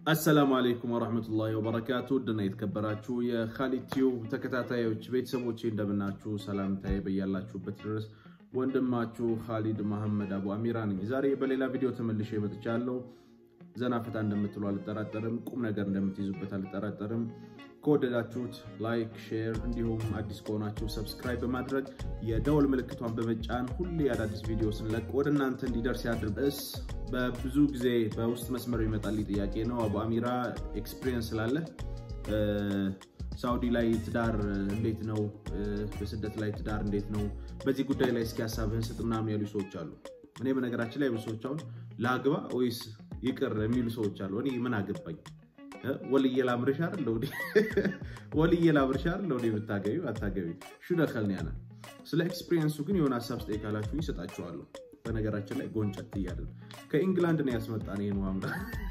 አሰላሙ አለይኩም ወራህመቱላሂ ወበረካቱ ድና የተከበራችሁ የካሊድ ቲዩብ ተከታታዮች ቤተሰቦቼ እንደምናችሁ፣ ሰላምታዬ በያላችሁበት ድረስ ወንድማችሁ ካሊድ መሐመድ አቡ አሚራ ነኝ። ዛሬ በሌላ ቪዲዮ ተመልሼ መጥቻለሁ። ዘና ፈታ እንደምትሉ አልጠራጠርም። ቁም ነገር እንደምትይዙበት አልጠራጠርም። ከወደዳችሁት ላይክ፣ ሼር እንዲሁም አዲስ ከሆናችሁ ሰብስክራይብ በማድረግ የደወል ምልክቷን በመጫን ሁሌ አዳዲስ ቪዲዮ ስንለቅ ወደ እናንተ እንዲደርስ ያድርግ። እስ በብዙ ጊዜ በውስጥ መስመር ይመጣል ጥያቄ ነው። አቡ አሚራ ኤክስፒሪየንስ ስላለ ሳውዲ ላይ ትዳር እንዴት ነው? በስደት ላይ ትዳር እንዴት ነው? በዚህ ጉዳይ ላይ እስኪ ሀሳብህን ስጥ ምናምን ያሉ ሰዎች አሉ። እኔ በነገራችን ላይ ብዙ ሰዎች አሁን ለአግባ ወይስ ይቅር የሚሉ ሰዎች አሉ። እኔ ምን አገባኝ? ወልዬ ላምርሽ አይደል እንዴ? ወልዬ ላምርሽ አይደል እንዴ? ብታገቢ አታገቢ ሹ ደከልን ያለ ስለ ኤክስፒሪየንሱ ግን የሆነ ሀሳብ ስጠይቅ ካላችሁ ይሰጣችኋለሁ። በነገራችን ላይ ጎንጨት እያለን ከኢንግላንድ ነው ያስመጣን ይህን ማምራ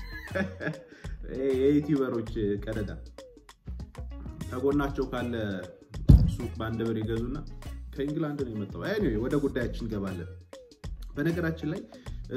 የዩቲዩበሮች ቀደዳ ከጎናቸው ካለ ሱቅ በአንድ ብር ይገዙና ከኢንግላንድ ነው የመጣው። ኤኒዌይ ወደ ጉዳያችን እንገባለን። በነገራችን ላይ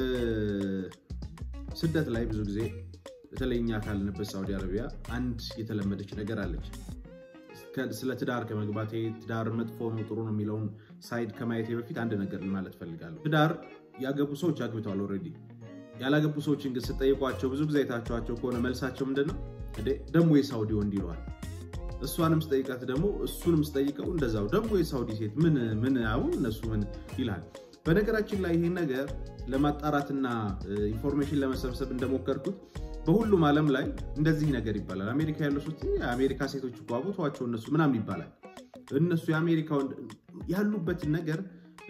ስደት ላይ ብዙ ጊዜ በተለይ እኛ ካለንበት ሳውዲ አረቢያ አንድ የተለመደች ነገር አለች። ስለ ትዳር ከመግባቴ ትዳር መጥፎ ነው ጥሩ ነው የሚለውን ሳይድ ከማየቴ በፊት አንድ ነገር ማለት ፈልጋለሁ። ትዳር ያገቡ ሰዎች አግብተዋል ኦልሬዲ። ያላገቡ ሰዎችን ግን ስጠይቋቸው ብዙ ጊዜ አይታችኋቸው ከሆነ መልሳቸው ምንድን ነው? ደግሞ የሳውዲ ወንድ ይለዋል። እሷንም ስጠይቃት ደግሞ እሱንም ስጠይቀው እንደዛው ደግሞ የሳውዲ ሴት ምን ምን አሁን እነሱ ምን ይላል። በነገራችን ላይ ይሄን ነገር ለማጣራትና ኢንፎርሜሽን ለመሰብሰብ እንደሞከርኩት በሁሉም ዓለም ላይ እንደዚህ ነገር ይባላል። አሜሪካ ያሉ ሴት የአሜሪካ ሴቶች እኮ አቦቷቸው እነሱ ምናምን ይባላል። እነሱ የአሜሪካ ያሉበትን ነገር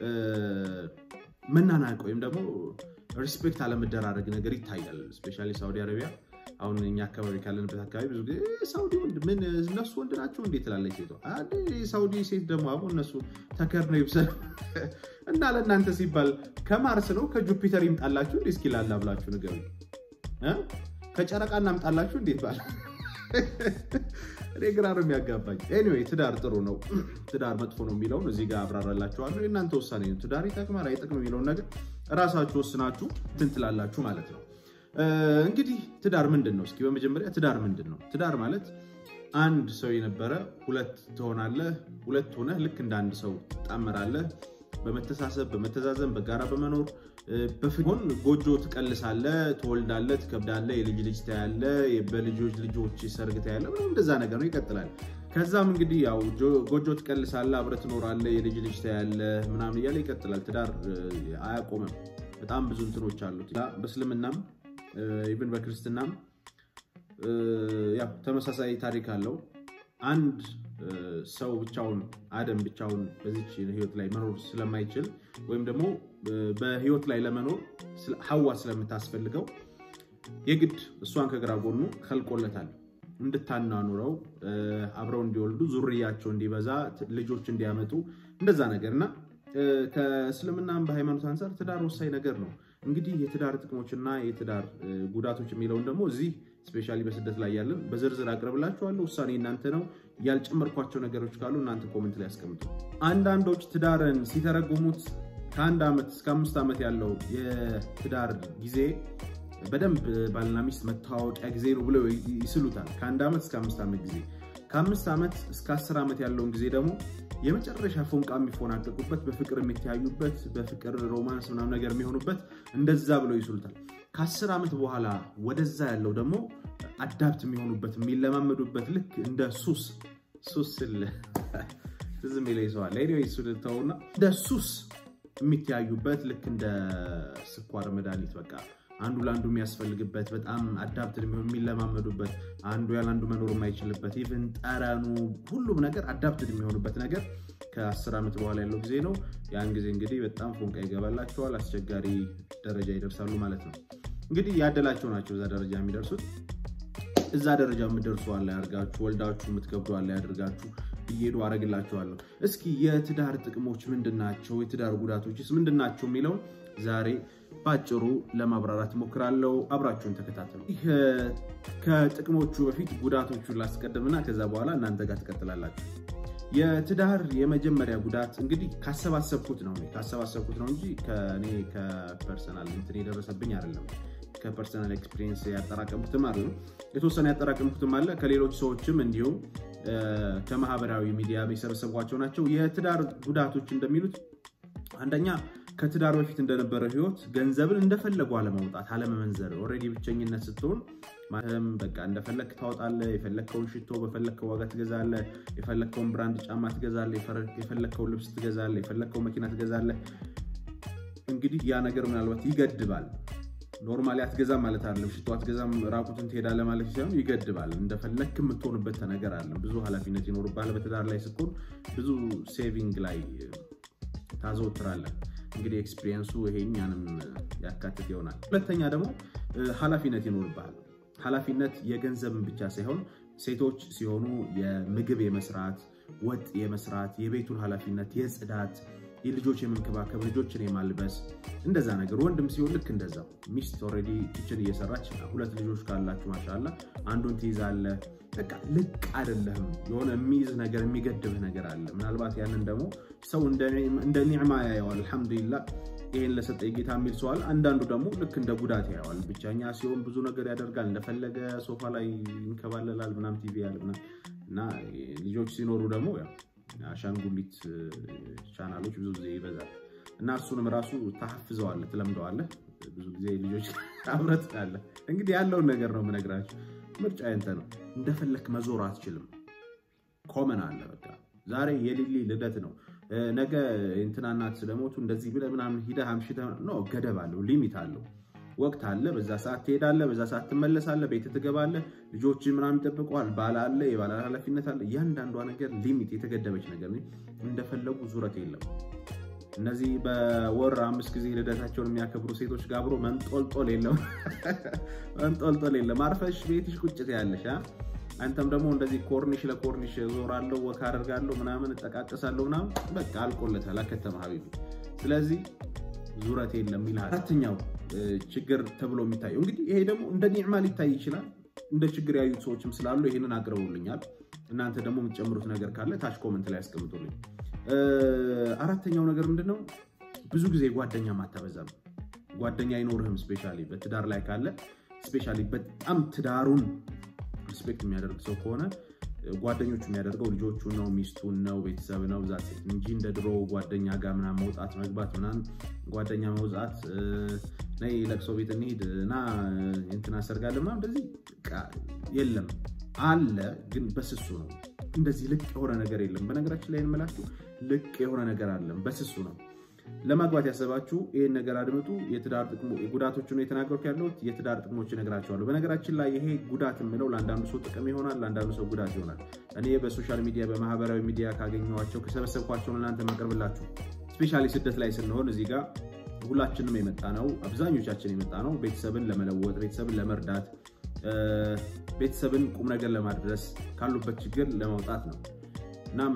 መናናቅ ወይም ደግሞ ሪስፔክት አለመደራረግ ነገር ይታያል። ስፔሻሊ ሳውዲ አረቢያ አሁን እኛ አካባቢ ካለንበት አካባቢ ብዙ ጊዜ ሳውዲ ወንድ ምን እነሱ ወንድ ናቸው እንዴት ትላለች ሴቷ። ሳውዲ ሴት ደግሞ አሁ እነሱ ተከር ነው ይብሰል እና ለእናንተ ሲባል ከማርስ ነው ከጁፒተር ይምጣላችሁ እንዴ? እስኪ ላላ ብላችሁ ንገሩ። ከጨረቃ እናምጣላችሁ እንዴት ባል እኔ ግራ ነው የሚያጋባኝ። ኤኒዌይ ትዳር ጥሩ ነው፣ ትዳር መጥፎ ነው የሚለውን እዚህ ጋር አብራራላችኋለሁ። የእናንተ ውሳኔ ነው። ትዳር ይጠቅማል አይጠቅም የሚለውን ነገር እራሳችሁ ወስናችሁ እንትን ትላላችሁ ማለት ነው። እንግዲህ ትዳር ምንድን ነው? እስኪ በመጀመሪያ ትዳር ምንድን ነው? ትዳር ማለት አንድ ሰው የነበረ ሁለት ትሆናለህ። ሁለት ሆነህ ልክ እንደ አንድ ሰው ትጣመራለህ። በመተሳሰብ በመተዛዘን በጋራ በመኖር በፍሆን ጎጆ ትቀልሳለህ፣ ትወልዳለህ፣ ትከብዳለህ፣ የልጅ ልጅ ታያለህ፣ በልጆች ልጆች ሰርግ ታያለህ። ምንም እንደዛ ነገር ነው። ይቀጥላል። ከዛም እንግዲህ ያው ጎጆ ትቀልሳለህ፣ አብረህ ትኖራለህ፣ የልጅ ልጅ ታያለህ፣ ምናምን እያለ ይቀጥላል። ትዳር አያቆምም። በጣም ብዙ እንትኖች አሉት። በእስልምናም ኢቭን በክርስትናም ያው ተመሳሳይ ታሪክ አለው። አንድ ሰው ብቻውን አደም ብቻውን በዚች ህይወት ላይ መኖር ስለማይችል ወይም ደግሞ በህይወት ላይ ለመኖር ሀዋ ስለምታስፈልገው የግድ እሷን ከግራ ጎኑ ከልቆለታል እንድታናኑረው አብረው እንዲወልዱ ዙርያቸው እንዲበዛ ልጆች እንዲያመጡ እንደዛ ነገር እና ከእስልምናም በሃይማኖት አንጻር ትዳር ወሳኝ ነገር ነው። እንግዲህ የትዳር ጥቅሞችና የትዳር ጉዳቶች የሚለውን ደግሞ እዚህ ስፔሻሊ በስደት ላይ ያለን በዝርዝር አቅርብላችኋለሁ። ውሳኔ እናንተ ነው። ያልጨመርኳቸው ነገሮች ካሉ እናንተ ኮመንት ላይ ያስቀምጡ። አንዳንዶች ትዳርን ሲተረጉሙት ከአንድ ዓመት እስከ አምስት ዓመት ያለው የትዳር ጊዜ በደንብ ባልና ሚስት መተዋወቂያ ጊዜ ነው ብለው ይስሉታል። ከአንድ ዓመት እስከ አምስት ዓመት ጊዜ፣ ከአምስት ዓመት እስከ አስር ዓመት ያለውን ጊዜ ደግሞ የመጨረሻ ፎንቃ የሚፎናቀቁበት በፍቅር የሚተያዩበት በፍቅር ሮማንስ ምናምን ነገር የሚሆኑበት እንደዛ ብለው ይስሉታል። ከአስር ዓመት በኋላ ወደዛ ያለው ደግሞ አዳፕት የሚሆኑበት የሚለማመዱበት ልክ እንደ ሱስ ሱስ ስል ትዝም ይለኝ ሰዋል ተውና እንደ ሱስ የሚተያዩበት ልክ እንደ ስኳር መድኃኒት በቃ አንዱ ለአንዱ የሚያስፈልግበት በጣም አዳፕትድ የሚለማመዱበት አንዱ ያለ አንዱ መኖር የማይችልበት ኢቭን ጠረኑ ሁሉም ነገር አዳፕትድ የሚሆኑበት ነገር ከአስር ዓመት በኋላ ያለው ጊዜ ነው። ያን ጊዜ እንግዲህ በጣም ፎንቃ ይገባላቸዋል፣ አስቸጋሪ ደረጃ ይደርሳሉ ማለት ነው። እንግዲህ ያደላቸው ናቸው እዛ ደረጃ የሚደርሱት። እዛ ደረጃ የምትደርሱ አለ ያድርጋችሁ፣ ወልዳችሁ የምትከብዱ አለ ያድርጋችሁ እየሄዱ አረግላችኋለሁ። እስኪ የትዳር ጥቅሞች ምንድናቸው? የትዳር ጉዳቶችስ ምንድናቸው? የሚለውን ዛሬ ባጭሩ ለማብራራት እሞክራለሁ። አብራችሁን ተከታተሉ። ከጥቅሞቹ በፊት ጉዳቶቹን ላስቀድምና ከዛ በኋላ እናንተ ጋር ትቀጥላላችሁ። የትዳር የመጀመሪያ ጉዳት እንግዲህ ካሰባሰብኩት ነው ካሰባሰብኩት ነው እንጂ ከኔ ከፐርሰናል እንትን የደረሰብኝ አይደለም። ከፐርሰናል ኤክስፒሪየንስ ያጠራቀምኩትም አለ የተወሰነ ያጠራቀምኩትም አለ ከሌሎች ሰዎችም እንዲሁም ከማህበራዊ ሚዲያ የሰበሰቧቸው ናቸው። የትዳር ጉዳቶች እንደሚሉት አንደኛ ከትዳር በፊት እንደነበረ ህይወት ገንዘብን እንደፈለጉ አለማውጣት፣ አለመመንዘር። ኦልሬዲ ብቸኝነት ስትሆን ማለትም በቃ እንደፈለግ ታወጣለህ። የፈለግከውን ሽቶ በፈለግከው ዋጋ ትገዛለህ። የፈለግከውን ብራንድ ጫማ ትገዛለህ። የፈለግከውን ልብስ ትገዛለህ። የፈለግከውን መኪና ትገዛለህ። እንግዲህ ያ ነገር ምናልባት ይገድባል። ኖርማሊ አትገዛም ማለት አይደለም። ሽቶ አትገዛም ራቁትን ትሄዳለህ ማለት ሳይሆን ይገድባል። እንደፈለግክ የምትሆንበት ነገር አለ። ብዙ ኃላፊነት ይኖርብሃል። በትዳር ላይ ስትሆን ብዙ ሴቪንግ ላይ ታዘወትራለህ። እንግዲህ ኤክስፒሪየንሱ ይሄ እኛንም ያካትት ይሆናል። ሁለተኛ ደግሞ ኃላፊነት ይኖርብሃል። ኃላፊነት የገንዘብን ብቻ ሳይሆን ሴቶች ሲሆኑ የምግብ የመስራት ወጥ የመስራት የቤቱን ኃላፊነት የጽዳት የልጆች የመንከባከብ ልጆችን የማልበስ እንደዛ ነገር ወንድም ሲሆን ልክ እንደዛው ሚስት ኦልሬዲ ኪችን እየሰራች ሁለት ልጆች ካላችሁ ማሻላ አንዱን ትይዛለህ በቃ ልቅ አይደለህም የሆነ የሚይዝ ነገር የሚገድብህ ነገር አለ ምናልባት ያንን ደግሞ ሰው እንደ ኒዕማ ያየዋል አልሐምዱሊላ ይህን ለሰጠ ጌታ የሚል ሰዋል አንዳንዱ ደግሞ ልክ እንደ ጉዳት ያየዋል ብቻኛ ሲሆን ብዙ ነገር ያደርጋል እንደፈለገ ሶፋ ላይ ይንከባለላል ምናም ቲቪ ያል እና ልጆች ሲኖሩ ደግሞ አሻንጉሊት ቻናሎች ብዙ ጊዜ ይበዛል እና እሱንም ራሱ ታሐፍዘዋለህ፣ ትለምደዋለህ። ብዙ ጊዜ ልጆች አብረት ያለ እንግዲህ ያለውን ነገር ነው የምነግራቸው። ምርጫ ያንተ ነው። እንደፈለክ መዞር አትችልም። ኮመን አለ በቃ ዛሬ የሊሊ ልደት ነው፣ ነገ እንትና እናት ስለሞቱ እንደዚህ ብለህ ምናምን ሂደህ አምሽተህ ነው። ገደብ አለው፣ ሊሚት አለው፣ ወቅት አለ። በዛ ሰዓት ትሄዳለህ፣ በዛ ሰዓት ትመለሳለህ፣ ቤት ትገባለህ፣ ልጆች ምናምን ይጠብቀዋል፣ ባል አለ፣ የባል ኃላፊነት አለ። እያንዳንዷ ነገር ሊሚት የተገደበች ነገር እንደፈለጉ ዙረት የለም። እነዚህ በወር አምስት ጊዜ ልደታቸውን የሚያከብሩ ሴቶች ጋር አብሮ መንጦልጦል የለም፣ መንጦልጦል የለም። አርፈሽ ቤትሽ ቁጭት ያለሽ አንተም ደግሞ እንደዚህ ኮርኒሽ ለኮርኒሽ ዞራለሁ፣ ወክ አደርጋለሁ፣ ምናምን እጠቃቀሳለሁ፣ ምናምን በቃ አልቆለታል፣ አከተመ ሀቢቢ። ስለዚህ ዙረት የለም ይልሃል። አራተኛው ችግር ተብሎ የሚታየው እንግዲህ ይሄ ደግሞ እንደ ኒዕማ ሊታይ ይችላል። እንደ ችግር ያዩት ሰዎችም ስላሉ ይህንን አቅርበውልኛል። እናንተ ደግሞ የምትጨምሩት ነገር ካለ ታች ኮመንት ላይ ያስቀምጡልኝ። አራተኛው ነገር ምንድነው? ብዙ ጊዜ ጓደኛ ማታበዛም። ጓደኛ አይኖርህም። ስፔሻሊ በትዳር ላይ ካለ ስፔሻሊ በጣም ትዳሩን ሪስፔክት የሚያደርግ ሰው ከሆነ ጓደኞቹ የሚያደርገው ልጆቹን ነው፣ ሚስቱን ነው፣ ቤተሰብ ነው ዛ እንጂ እንደ ድሮ ጓደኛ ጋር ምናምን መውጣት መግባት ምናምን ጓደኛ መውጣት ነይ ለቅሶ ቤት እንሂድ እና እንትና ሰርጋለ ምናምን እንደዚህ የለም። አለ ግን በስሱ ነው። እንደዚህ ልቅ የሆነ ነገር የለም። በነገራችን ላይ እንመላችሁ ልቅ የሆነ ነገር አለም፣ በስሱ ነው። ለማግባት ያሰባችሁ ይህን ነገር አድምጡ። የትዳር ጥቅሙ ጉዳቶቹን የተናገርኩ ያለሁት የትዳር ጥቅሞች እነግራቸዋለሁ። በነገራችን ላይ ይሄ ጉዳት የምለው ለአንዳንዱ ሰው ጥቅም ይሆናል፣ ለአንዳንዱ ሰው ጉዳት ይሆናል። እኔ በሶሻል ሚዲያ በማህበራዊ ሚዲያ ካገኘኋቸው ከሰበሰብኳቸው እናንተ ማቀርብላችሁ ስፔሻሊ ስደት ላይ ስንሆን እዚህ ጋር ሁላችንም የመጣ ነው፣ አብዛኞቻችን የመጣ ነው ቤተሰብን ለመለወጥ ቤተሰብን ለመርዳት ቤተሰብን ቁም ነገር ለማድረስ ካሉበት ችግር ለማውጣት ነው። እናም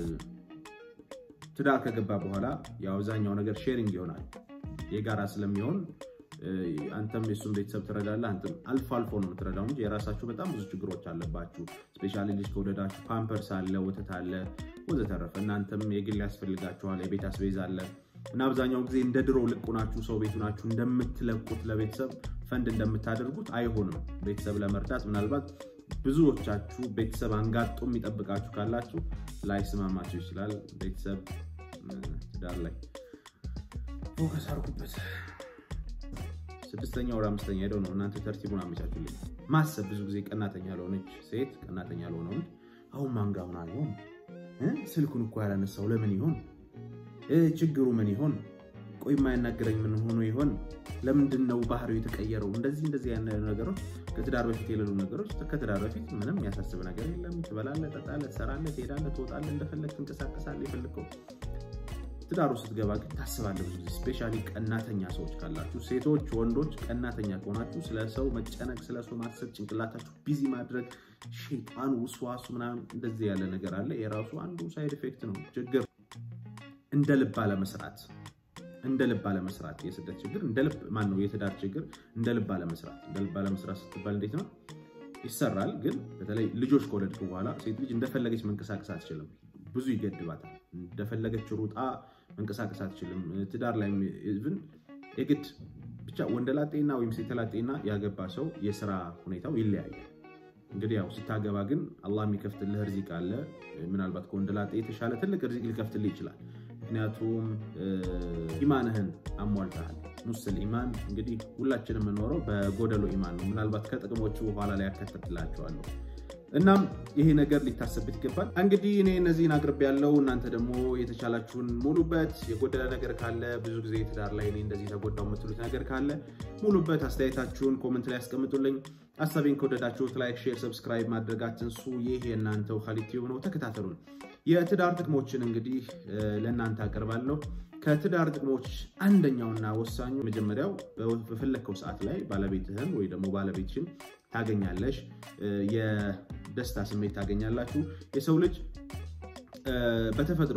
ትዳር ከገባ በኋላ የአብዛኛው ነገር ሼሪንግ ይሆናል። የጋራ ስለሚሆን አንተም የሱን ቤተሰብ ትረዳለህ። አንተም አልፎ አልፎ ነው የምትረዳው እንጂ የራሳችሁ በጣም ብዙ ችግሮች አለባችሁ። ስፔሻሊ ልጅ ከወለዳችሁ ፓምፐርስ አለ፣ ወተት አለ፣ ወዘተረፈ እናንተም የግል ያስፈልጋችኋል፣ የቤት አስቤዛ አለ እና አብዛኛው ጊዜ እንደ ድሮ ልቁ ናችሁ ሰው ቤቱ ናችሁ እንደምትለቁት ለቤተሰብ ፈንድ እንደምታደርጉት አይሆንም። ቤተሰብ ለመርዳት ምናልባት ብዙዎቻችሁ ቤተሰብ አንጋጦ የሚጠብቃችሁ ካላችሁ ላይስማማችሁ ይችላል። ቤተሰብ ትዳር ላይ ፎከስ አድርጉበት። ስድስተኛ ወደ አምስተኛ ሄደው ነው እናንተ ተርቲቡን አመቻቹልኝ። ማሰብ ብዙ ጊዜ ቀናተኛ ለሆነች ሴት ቀናተኛ ለሆነ ወንድ አሁን ማንጋ ሆና ይሆን ስልኩን እኮ ያላነሳው ለምን ይሆን ችግሩ ምን ይሆን? ቆይ የማያናገረኝ ምን ሆኖ ይሆን? ለምንድን ነው ባህሪው የተቀየረው? እንደዚህ እንደዚህ ያለ ነገሮች ከትዳር በፊት የሌሉ ነገሮች ከትዳር በፊት ምንም የሚያሳስብ ነገር የለም። ትበላለህ፣ ጠጣለህ፣ ትሰራለህ፣ ትሄዳለህ፣ ትወጣለህ፣ እንደፈለግ ትንቀሳቀሳለህ። የፈለግከው ትዳሩ ስትገባ ግን ታስባለህ። ብዙ ጊዜ ስፔሻሊ ቀናተኛ ሰዎች ካላችሁ፣ ሴቶች፣ ወንዶች ቀናተኛ ከሆናችሁ ስለ ሰው መጨነቅ፣ ስለ ሰው ማሰብ፣ ጭንቅላታችሁ ቢዚ ማድረግ፣ ሼጣን ውስዋሱ ምናምን እንደዚህ ያለ ነገር አለ። የራሱ አንዱ ሳይድ ኢፌክት ነው ችግር እንደ ልብ አለመስራት እንደ ልብ አለመስራት የስደት ችግር እንደ ልብ ማን ነው የትዳር ችግር እንደ ልብ አለመስራት እንደ ልብ አለመስራት ስትባል እንዴት ነው ይሰራል ግን በተለይ ልጆች ከወለድክ በኋላ ሴት ልጅ እንደፈለገች መንቀሳቀስ አትችልም ብዙ ይገድባታል እንደፈለገች ሩጣ መንቀሳቀስ አትችልም ትዳር ላይ ኢቭን የግድ ብቻ ወንደላጤና ወይም ሴተላጤና ያገባ ሰው የስራ ሁኔታው ይለያያል። እንግዲህ ያው ስታገባ ግን አላህ የሚከፍትልህ ርዚቅ አለ። ምናልባት ከወንደላጤ የተሻለ ትልቅ ርዚቅ ሊከፍትልህ ይችላል። ምክንያቱም ኢማንህን አሟልተሃል። ሙስል ኢማን እንግዲህ ሁላችንም የምኖረው በጎደሎ ኢማን ነው። ምናልባት ከጥቅሞቹ በኋላ ላይ ያከተትላቸዋለሁ። እናም ይሄ ነገር ሊታሰብበት ይገባል። እንግዲህ እኔ እነዚህን አቅርብ ያለው እናንተ ደግሞ የተቻላችሁን ሙሉበት። የጎደለ ነገር ካለ ብዙ ጊዜ ትዳር ላይ እኔ እንደዚህ ተጎዳው የምትሉት ነገር ካለ ሙሉበት። አስተያየታችሁን ኮመንት ላይ ያስቀምጡልኝ። ሀሳቤን ከወደዳችሁት ላይክ፣ ሼር፣ ሰብስክራይብ ማድረግ አትንሱ። ይህ የእናንተው ካሊድ ቲዩብ ነው። ተከታተሉን። የትዳር ጥቅሞችን እንግዲህ ለእናንተ አቀርባለሁ። ከትዳር ጥቅሞች አንደኛውና ወሳኙ መጀመሪያው በፈለግከው ሰዓት ላይ ባለቤትህን ወይ ደግሞ ባለቤትሽን ታገኛለሽ። የደስታ ስሜት ታገኛላችሁ። የሰው ልጅ በተፈጥሮ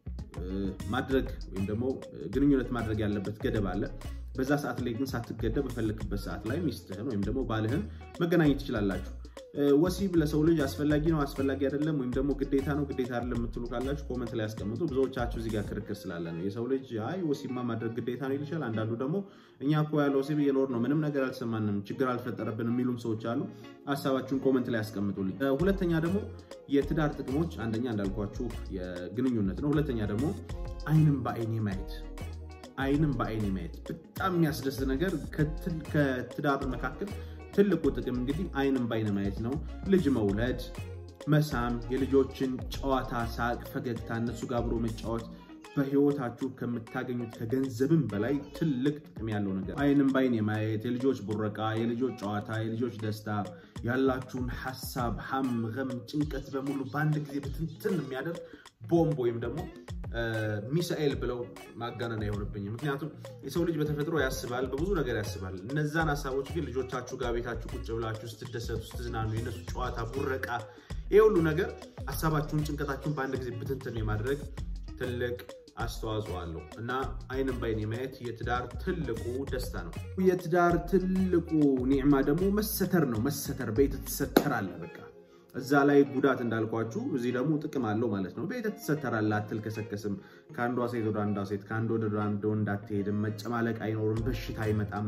ማድረግ ወይም ደግሞ ግንኙነት ማድረግ ያለበት ገደብ አለ። በዛ ሰዓት ላይ ግን ሳትገደብ በፈለክበት ሰዓት ላይ ሚስትህን ወይም ደግሞ ባልህን መገናኘት ትችላላችሁ። ወሲብ ለሰው ልጅ አስፈላጊ ነው አስፈላጊ አይደለም፣ ወይም ደግሞ ግዴታ ነው ግዴታ አይደለም የምትሉ ካላችሁ ኮመንት ላይ ያስቀምጡ። ብዙዎቻችሁ እዚህ ጋር ክርክር ስላለ ነው። የሰው ልጅ አይ ወሲብማ ማድረግ ግዴታ ነው ይልሻል። አንዳንዱ ደግሞ እኛ እኮ ያለ ወሲብ እየኖር ነው ምንም ነገር አልተሰማንም፣ ችግር አልፈጠረብንም የሚሉም ሰዎች አሉ። ሀሳባችሁን ኮመንት ላይ ያስቀምጡልኝ። ሁለተኛ ደግሞ የትዳር ጥቅሞች አንደኛ እንዳልኳችሁ የግንኙነት ነው። ሁለተኛ ደግሞ አይንም በአይኔ ማየት አይንም በአይኔ ማየት በጣም የሚያስደስት ነገር ከትዳር መካከል ትልቁ ጥቅም እንግዲህ አይንም በአይን ማየት ነው። ልጅ መውለድ፣ መሳም፣ የልጆችን ጨዋታ፣ ሳቅ፣ ፈገግታ እነሱ ጋር አብሮ መጫወት በህይወታችሁ ከምታገኙት ከገንዘብም በላይ ትልቅ ጥቅም ያለው ነገር አይንም በአይን የማየት የልጆች ቡረቃ፣ የልጆች ጨዋታ፣ የልጆች ደስታ፣ ያላችሁን ሀሳብ፣ ሀም፣ ገም፣ ጭንቀት በሙሉ በአንድ ጊዜ ብትንትን የሚያደርግ ቦምብ ወይም ደግሞ ሚሳኤል ብለው ማጋነን አይሆንብኝም። ምክንያቱም የሰው ልጅ በተፈጥሮ ያስባል፣ በብዙ ነገር ያስባል። እነዛን ሀሳቦች ግን ልጆቻችሁ ጋር ቤታችሁ ቁጭ ብላችሁ ስትደሰቱ፣ ስትዝናኑ፣ የነሱ ጨዋታ፣ ቡረቃ፣ ይህ ሁሉ ነገር ሀሳባችሁን፣ ጭንቀታችሁን በአንድ ጊዜ ብትንትን የማድረግ ትልቅ አስተዋጽኦ አለው እና አይንም በአይን የማየት የትዳር ትልቁ ደስታ ነው። የትዳር ትልቁ ኒዕማ ደግሞ መሰተር ነው። መሰተር ቤት ትሰተራለህ በቃ እዛ ላይ ጉዳት እንዳልኳችሁ እዚህ ደግሞ ጥቅም አለው ማለት ነው። ቤት ትሰተራለህ፣ አትልከሰከስም። ከአንዷ ሴት ወደ አንዷ ሴት ከአንድ ወደ አንድ ወንድ አትሄድም። መጨማለቅ አይኖርም። በሽታ አይመጣም።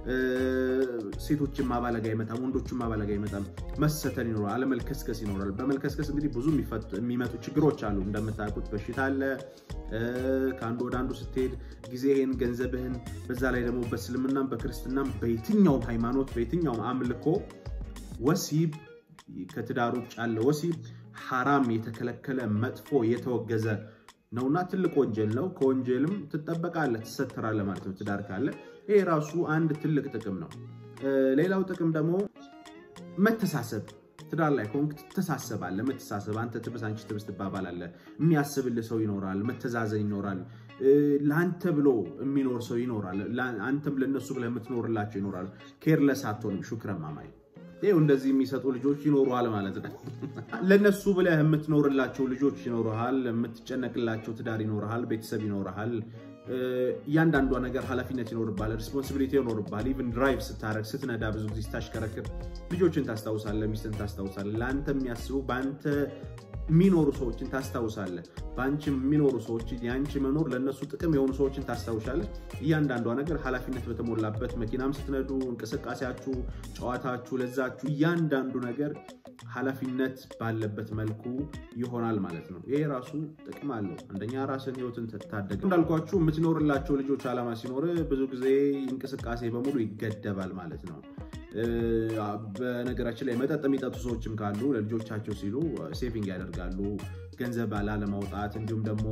ሴቶችን ማባለግ አይመጣም። ወንዶችን ማባለግ አይመጣም። መሰተር ይኖራል። አለመልከስከስ ይኖራል። በመልከስከስ እንግዲህ ብዙ የሚመጡ ችግሮች አሉ። እንደምታውቁት በሽታ አለ። ከአንዱ ወደ አንዱ ስትሄድ ጊዜህን፣ ገንዘብህን በዛ ላይ ደግሞ በእስልምናም በክርስትናም በየትኛውም ሃይማኖት በየትኛውም አምልኮ ወሲብ ከትዳር ውጭ ያለ ወሲብ ሐራም የተከለከለ መጥፎ የተወገዘ ነውና ትልቅ ወንጀል ነው። ከወንጀልም ትጠበቃለህ፣ ትሰተራለህ ማለት ነው ትዳር ካለ። ይሄ ራሱ አንድ ትልቅ ጥቅም ነው። ሌላው ጥቅም ደግሞ መተሳሰብ። ትዳር ላይ ከሆንክ ትተሳሰባለህ። መተሳሰብ፣ አንተ ትብስ አንቺ ትብስ ትባባላለህ። የሚያስብልህ ሰው ይኖራል። መተዛዘን ይኖራል። ለአንተ ብሎ የሚኖር ሰው ይኖራል። አንተም ለእነሱ ብለህ የምትኖርላቸው ይኖራል። ኬርለስ አትሆንም። ሹክረን ማማይ ይኸው እንደዚህ የሚሰጡ ልጆች ይኖሩሃል ማለት ነው። ለነሱ ብለህ የምትኖርላቸው ልጆች ይኖርሃል፣ የምትጨነቅላቸው ትዳር ይኖርሃል፣ ቤተሰብ ይኖርሃል። እያንዳንዷ ነገር ኃላፊነት ይኖርብሃል፣ ሪስፖንሲቢሊቲ ይኖርብሃል። ኢቭን ድራይቭ ስታረግ ስትነዳ፣ ብዙ ጊዜ ስታሽከረክር ልጆችን ታስታውሳለህ፣ ሚስትን ታስታውሳለህ። ለአንተ የሚያስቡ በአንተ የሚኖሩ ሰዎችን ታስታውሳለህ። በአንቺ የሚኖሩ ሰዎች የአንቺ መኖር ለእነሱ ጥቅም የሆኑ ሰዎችን ታስታውሻለህ። እያንዳንዷ ነገር ኃላፊነት በተሞላበት መኪናም ስትነዱ፣ እንቅስቃሴያችሁ፣ ጨዋታችሁ፣ ለዛችሁ እያንዳንዱ ነገር ኃላፊነት ባለበት መልኩ ይሆናል ማለት ነው። ይሄ ራሱ ጥቅም አለው። አንደኛ ራስን ህይወትን ትታደግ እንዳልኳችሁ የምትኖርላቸው ልጆች ዓላማ ሲኖር ብዙ ጊዜ እንቅስቃሴ በሙሉ ይገደባል ማለት ነው። በነገራችን ላይ መጠጥ የሚጠጡ ሰዎችም ካሉ ለልጆቻቸው ሲሉ ሴቪንግ ያደርጋሉ ገንዘብ ላለማውጣት። እንዲሁም ደግሞ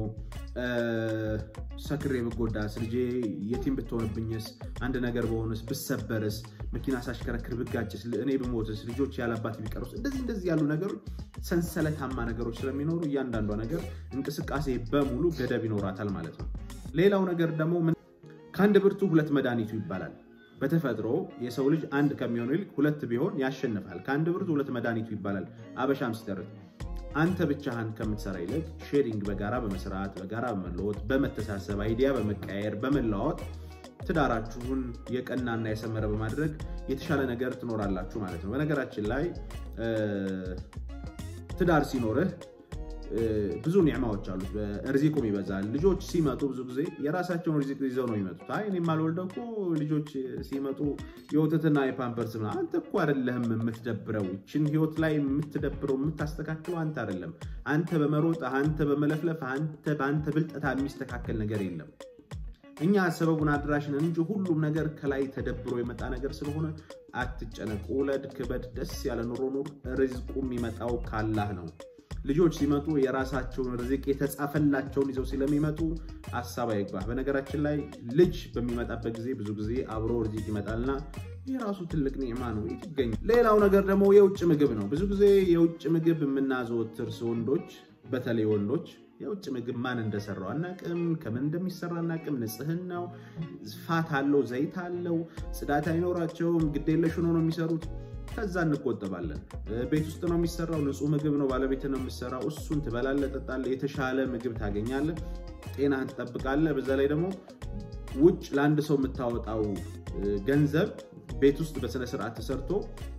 ሰክሬ ብጎዳስ፣ ልጄ የቲም ብትሆንብኝስ፣ አንድ ነገር በሆንስ፣ ብሰበርስ፣ መኪና ሳሽከረክር ብጋጭስ፣ እኔ ብሞትስ፣ ልጆች ያለአባት ቢቀሩስ፣ እንደዚህ እንደዚህ ያሉ ነገሮች ሰንሰለታማ ነገሮች ስለሚኖሩ እያንዳንዷ ነገር እንቅስቃሴ በሙሉ ገደብ ይኖራታል ማለት ነው። ሌላው ነገር ደግሞ ከአንድ ብርቱ ሁለት መድኃኒቱ ይባላል። በተፈጥሮ የሰው ልጅ አንድ ከሚሆኑ ይልቅ ሁለት ቢሆን ያሸንፋል። ከአንድ ብርቱ ሁለት መድኃኒቱ ይባላል። አበሻም ሲተርት አንተ ብቻህን ከምትሰራ ይልቅ ሼሪንግ በጋራ በመስራት በጋራ በመለወጥ በመተሳሰብ አይዲያ በመቀያየር በመለዋወጥ ትዳራችሁን የቀናና የሰመረ በማድረግ የተሻለ ነገር ትኖራላችሁ ማለት ነው። በነገራችን ላይ ትዳር ሲኖርህ ብዙ ኒዕማዎች አሉት። ርዚቁም ይበዛል። ልጆች ሲመጡ ብዙ ጊዜ የራሳቸውን ርዚቅ ይዘው ነው የሚመጡት። አይ እኔ የማልወልደው እኮ ልጆች ሲመጡ የወተትና የፓምፐርስ ምናምን። አንተ እኮ አይደለህም የምትደብረው። ይችን ህይወት ላይ የምትደብረው የምታስተካክለው አንተ አይደለም። አንተ በመሮጥ አንተ በመለፍለፍ አንተ በአንተ ብልጠታ የሚስተካከል ነገር የለም። እኛ ሰበቡን አድራሽን እንጂ ሁሉም ነገር ከላይ ተደብሮ የመጣ ነገር ስለሆነ አትጨነቅ። ውለድ፣ ክበድ፣ ደስ ያለ ኑሮ ኑር። ርዝቁ የሚመጣው ካላህ ነው። ልጆች ሲመጡ የራሳቸውን ርዝቅ የተጻፈላቸውን ይዘው ስለሚመጡ ሀሳብ አይግባህ። በነገራችን ላይ ልጅ በሚመጣበት ጊዜ ብዙ ጊዜ አብሮ ርዝቅ ይመጣልና የራሱ ትልቅ ኒዕማ ነው ይገኝ። ሌላው ነገር ደግሞ የውጭ ምግብ ነው። ብዙ ጊዜ የውጭ ምግብ የምናዘወትር ወንዶች፣ በተለይ ወንዶች የውጭ ምግብ ማን እንደሰራው አናቅም፣ ከምን እንደሚሰራ አናቅም። ንጽህናው ፋት አለው፣ ዘይት አለው፣ ጽዳት አይኖራቸውም። ግዴለሽ ሆኖ ነው የሚሰሩት። ከዛ እንቆጠባለን። ቤት ውስጥ ነው የሚሰራው፣ ንጹህ ምግብ ነው፣ ባለቤት ነው የሚሰራው። እሱን ትበላለህ፣ ጠጣለህ፣ የተሻለ ምግብ ታገኛለህ፣ ጤናህን ትጠብቃለህ። በዛ ላይ ደግሞ ውጭ ለአንድ ሰው የምታወጣው ገንዘብ ቤት ውስጥ በስነስርዓት ተሰርቶ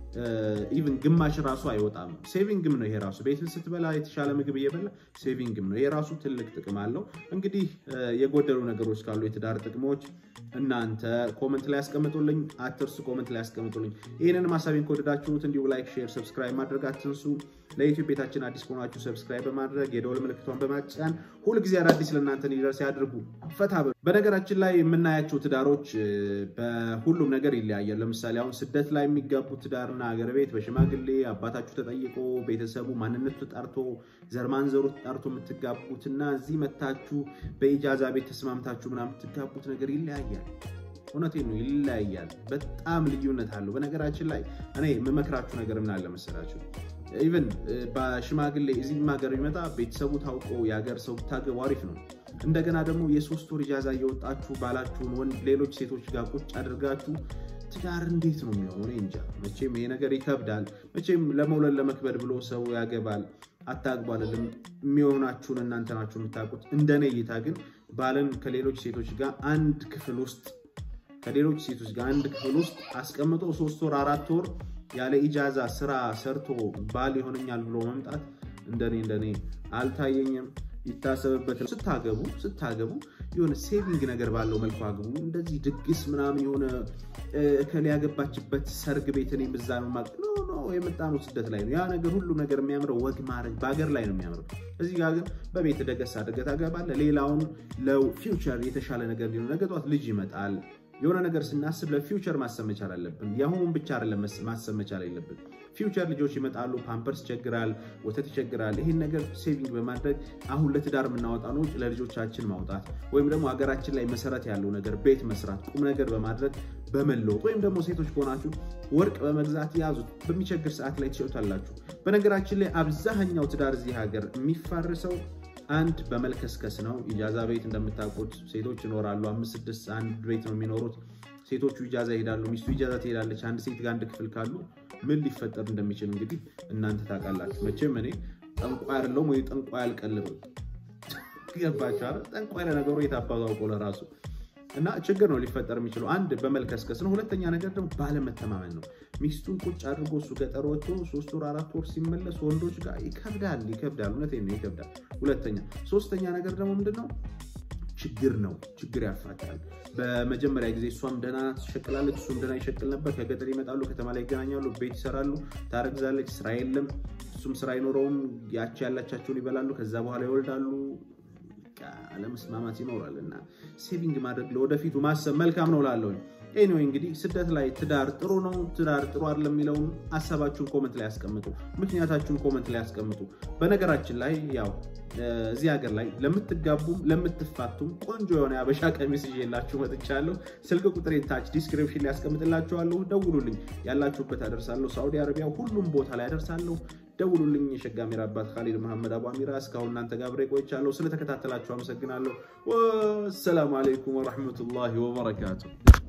ኢቭን ግማሽ ራሱ አይወጣም። ሴቪንግም ነው ይሄ ራሱ ቤትን ስትበላ የተሻለ ምግብ እየበላ ሴቪንግም ነው። ይሄ ራሱ ትልቅ ጥቅም አለው። እንግዲህ የጎደሉ ነገሮች ካሉ የትዳር ጥቅሞች እናንተ ኮመንት ላይ ያስቀምጡልኝ፣ አትርሱ። ኮመንት ላይ ያስቀምጡልኝ። ይህንን ሀሳቤን ከወደዳችሁት እንዲሁ ላይክ፣ ሼር፣ ሰብስክራይብ ማድረግ አትንሱ። ለዩቲዩብ ቤታችን አዲስ ከሆናችሁ ሰብስክራይብ በማድረግ የደወል ምልክቷን በማጫን ሁልጊዜ አዳዲስ ለእናንተ እንዲደርስ ያድርጉ። ፈታ በሉ። በነገራችን ላይ የምናያቸው ትዳሮች በሁሉም ነገር ይለያያል። ለምሳሌ አሁን ስደት ላይ የሚጋቡ ትዳርና ሀገር ቤት በሽማግሌ አባታችሁ ተጠይቆ ቤተሰቡ ማንነቱ ተጣርቶ ዘርማንዘሩ ተጣርቶ የምትጋቡት እና እዚህ መታችሁ በኢጃዛ ቤት ተስማምታችሁ ምናምን የምትጋቡት ነገር ይለያያል። እውነቴን ነው፣ ይለያያል። በጣም ልዩነት አለው። በነገራችን ላይ እኔ የምመክራችሁ ነገር ምን አለ መሰላችሁ ኢቨን በሽማግሌ እዚህም ሀገር ቢመጣ ቤተሰቡ ታውቆ የሀገር ሰው ብታገቡ አሪፍ ነው። እንደገና ደግሞ የሶስት ወር ኢጃዛ እየወጣችሁ ባላችሁን ወንድ ሌሎች ሴቶች ጋር ቁጭ አድርጋችሁ ትዳር እንዴት ነው የሚሆነው? እኔ እንጃ። መቼም ይሄ ነገር ይከብዳል። መቼም ለመውለድ ለመክበድ ብሎ ሰው ያገባል። አታግቡ አልልም። የሚሆናችሁን እናንተ ናችሁ የምታውቁት። እንደኔ እይታ ግን ባልን ከሌሎች ሴቶች ጋር አንድ ክፍል ውስጥ ከሌሎች ሴቶች ጋር አንድ ክፍል ውስጥ አስቀምጦ ሶስት ወር አራት ወር ያለ ኢጃዛ ስራ ሰርቶ ባል ይሆነኛል ብሎ መምጣት እንደኔ እንደኔ አልታየኝም። ይታሰብበት። ስታገቡ ስታገቡ የሆነ ሴቪንግ ነገር ባለው መልኩ አግቡ። እንደዚህ ድግስ ምናምን የሆነ እከሌ ያገባችበት ሰርግ ቤት እኔ ምዛ ነው ማ ኖ ኖ የመጣነው ስደት ላይ ነው። ያ ነገር ሁሉ ነገር የሚያምረው ወግ ማድረግ በሀገር ላይ ነው የሚያምረው። እዚህ ጋር ግን በቤት ደገስ አድርገህ ታገባለህ። ሌላውን ለፊውቸር የተሻለ ነገር ሊሆን ነገ ጠዋት ልጅ ይመጣል የሆነ ነገር ስናስብ ለፊውቸር ማሰብ መቻል አለብን። የአሁኑን ብቻ አይደለም ማሰብ መቻል አለብን። ፊውቸር ልጆች ይመጣሉ፣ ፓምፐርስ ይቸግራል፣ ወተት ይቸግራል። ይህን ነገር ሴቪንግ በማድረግ አሁን ለትዳር የምናወጣ ነው ለልጆቻችን ማውጣት ወይም ደግሞ ሀገራችን ላይ መሰረት ያለው ነገር ቤት መስራት፣ ቁም ነገር በማድረግ በመለወጥ ወይም ደግሞ ሴቶች ከሆናችሁ ወርቅ በመግዛት ያዙት። በሚቸግር ሰዓት ላይ ትሸጡታላችሁ። በነገራችን ላይ አብዛኛው ትዳር እዚህ ሀገር የሚፋርሰው አንድ በመልከስከስ ነው። ኢጃዛ ቤት እንደምታውቁት ሴቶች ይኖራሉ። አምስት ስድስት አንድ ቤት ነው የሚኖሩት። ሴቶቹ ኢጃዛ ይሄዳሉ፣ ሚስቱ ኢጃዛ ትሄዳለች። አንድ ሴት ጋር አንድ ክፍል ካሉ ምን ሊፈጠር እንደሚችል እንግዲህ እናንተ ታውቃላችሁ። መቼም እኔ ጠንቋይ አይደለሁም ወይ ጠንቋይ አልቀልብም። ገባችሁ? ጠንቋይ ለነገሩ የታባቱ አውቆ ለራሱ እና ችግር ነው ሊፈጠር የሚችለው። አንድ በመልከስከስ ነው። ሁለተኛ ነገር ደግሞ ባለመተማመን ነው። ሚስቱን ቁጭ አድርጎ እሱ ገጠር ወጥቶ ሶስት ወር አራት ወር ሲመለስ ወንዶች ጋር ይከብዳል፣ ይከብዳል። እውነቴን ነው ይከብዳል። ሁለተኛ ሶስተኛ ነገር ደግሞ ምንድን ነው ችግር ነው። ችግር ያፋታል። በመጀመሪያ ጊዜ እሷም ደህና ትሸቅላለች፣ እሱም ደህና ይሸቅል ነበር። ከገጠር ይመጣሉ፣ ከተማ ላይ ይገናኛሉ፣ ቤት ይሰራሉ፣ ታረግዛለች፣ ስራ የለም፣ እሱም ስራ አይኖረውም። ያቺ ያላቻቸውን ይበላሉ፣ ከዛ በኋላ ይወልዳሉ። አለመስማማት ይኖራል እና ሴቪንግ ማድረግ ለወደፊቱ ማሰብ መልካም ነው ላለሁ ኤኒዌይ እንግዲህ ስደት ላይ ትዳር ጥሩ ነው፣ ትዳር ጥሩ አይደለም የሚለውን ሀሳባችሁን ኮመንት ላይ ያስቀምጡ። ምክንያታችሁን ኮመንት ላይ ያስቀምጡ። በነገራችን ላይ ያው እዚህ ሀገር ላይ ለምትጋቡም ለምትፋቱም ቆንጆ የሆነ የአበሻ ቀሚስ ይዤላችሁ መጥቻለሁ። ስልክ ቁጥር ታች ዲስክሪፕሽን ላይ ያስቀምጥላችኋለሁ። ደውሉልኝ፣ ያላችሁበት አደርሳለሁ። ሳዑዲ አረቢያ ሁሉም ቦታ ላይ አደርሳለሁ። ደውሉልኝ። የሸጋ አሚራ አባት ካሊድ መሐመድ አቡ አሚራ እስካሁን እናንተ ጋር አብሬ ቆይቻለሁ። ስለተከታተላችሁ አመሰግናለሁ። ወሰላሙ አለይኩም ወረሕመቱላሂ ወበረካቱ።